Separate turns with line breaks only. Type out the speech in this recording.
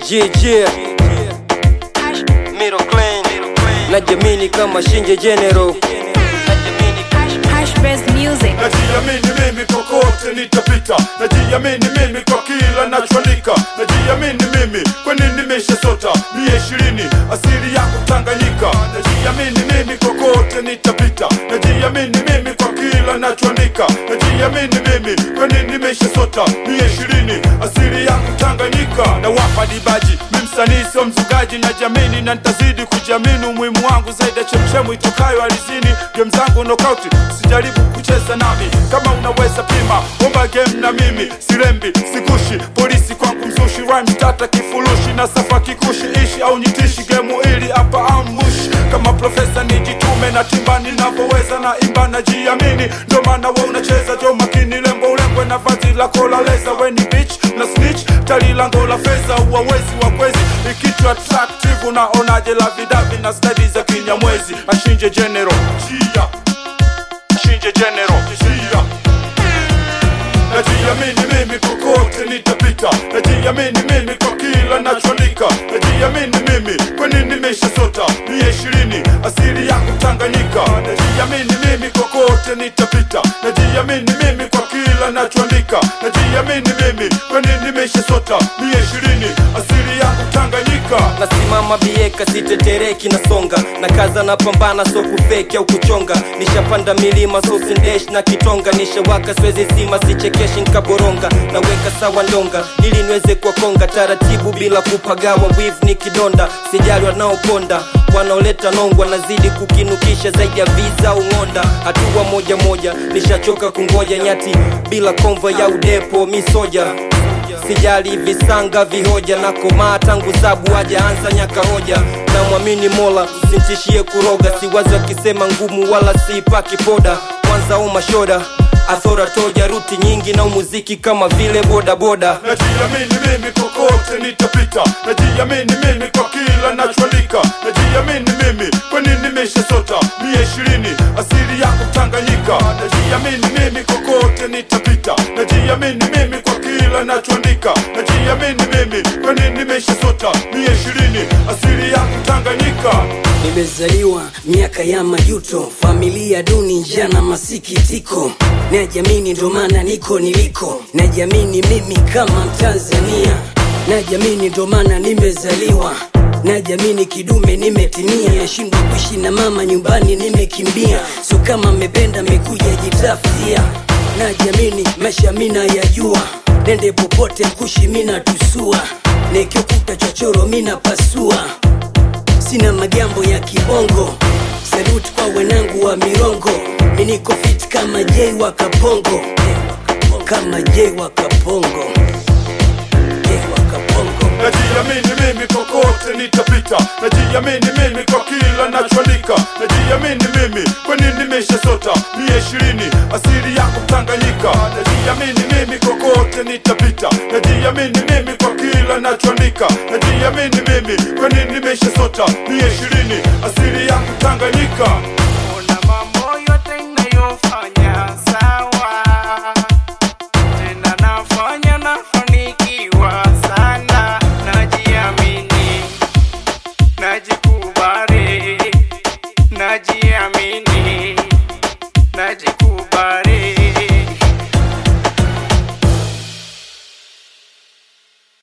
Yeah, Middle clean Najamini kama Shinje General
Hash Best Music.
najiamini mimi kokote nitapita najiamini mimi kwa kila nachoandika najiamini mimi kwani nimeshasota mia ishirini asili yangu tanganyika najiamini mimi kokote nitapita najiamini mimi kwa kila nachoandika najiamini mimi kwani nimeshasota mia ishirini asili yangu tanganyika na wapa dibaji mi msanii sio mzugaji najiamini na nitazidi kujiamini umuhimu wangu zaidi ya chemchemu itokayo alizini game zangu nokauti usijaribu kucheza nami kama unaweza pima omba game na mimi sirembi sikushi polisi kwangu mzushi rhyme tata kifurushi na safa kikushi ishi au nitishi gemu ili hapa ambush kama profesa nijitume na timba ninavyoweza na imba na jiamini ndo maana we unacheza jo makini lembo ulengwe na vazi lako la leza weni bitch na snitch tali lango la fedha uwawezi wa kwezi ikitu attractive unaonaje la vidavi na stadi za kinyamwezi ashinje general chia Shinje General Shia Najiamini mimi kokote nitapita Najiamini mimi kwa kila nachoandika Najiamini mimi kwani nimeshasota mia ishirini asili yangu Tanganyika Najiamini mimi kokote nitapita Najiamini mimi kwa kila nachoandika Najiamini mimi kwani nimeshasota mia ishirini asili yangu Tanganyika
nasimama bieka sitetereki nasonga na kaza na pambana so kufeki au kuchonga nishapanda milima so sindesh na kitonga nishawaka swezi zima sichekeshi nkaboronga naweka sawa ndonga ili niweze kuwakonga taratibu bila kupagawa wiv ni kidonda sijali wanaoponda wanaoleta nongwa nazidi kukinukisha zaidi ya viza au ng'onda hatua moja moja nishachoka kungoja nyati bila konvo ya udepo misoja sijali visanga vihoja na komaa tangu sabu hajaanza nyaka hoja na mwamini mola simtishie kuroga siwazi wakisema ngumu wala siipaki poda kwanza au mashoda athora toja ruti nyingi na umuziki kama vile bodaboda
Najiamini mimi kokote nitapita Najiamini mimi kwa kila nachoandika Najiamini mimi kwani nimeshasota mia ishirini asili yangu Tanganyika Najiamini mimi kokote nitapita Najiamini mimi kwa kila nachoandika Najiamini mimi kwani nimeshasota mia ishirini asili yangu Tanganyika
Nimezaliwa miaka ya majuto, familia duni, njaa na masikitiko. Najiamini ndo maana niko niliko, najiamini mimi kama Mtanzania, najiamini ndo maana nimezaliwa, najiamini kidume nimetimia, nashindwa kuishi na mama nyumbani nimekimbia, so kama mmependa mmekuja jitafutia, najiamini maisha mina yajua, nende popote mkushi mina tusua, nikikuta chochoro mina pasua sina magambo ya kibongo saluti kwa wenangu wa mirongo miniko fit kama jei wa kapongo kama jei wa kapongo jei wa kapongo
Najiamini mimi kokote nitapita Najiamini mimi kwa kila nachoandika Najiamini mimi kwani nimeshasota mia ishirini asili yangu Tanganyika Najiamini mimi kokote nitapita Najiamini mimi kwa kila nachoandika Najiamini mimi kwani nimeshasota mia ishirini asili yangu Tanganyika
Ona mambo yote inayofanya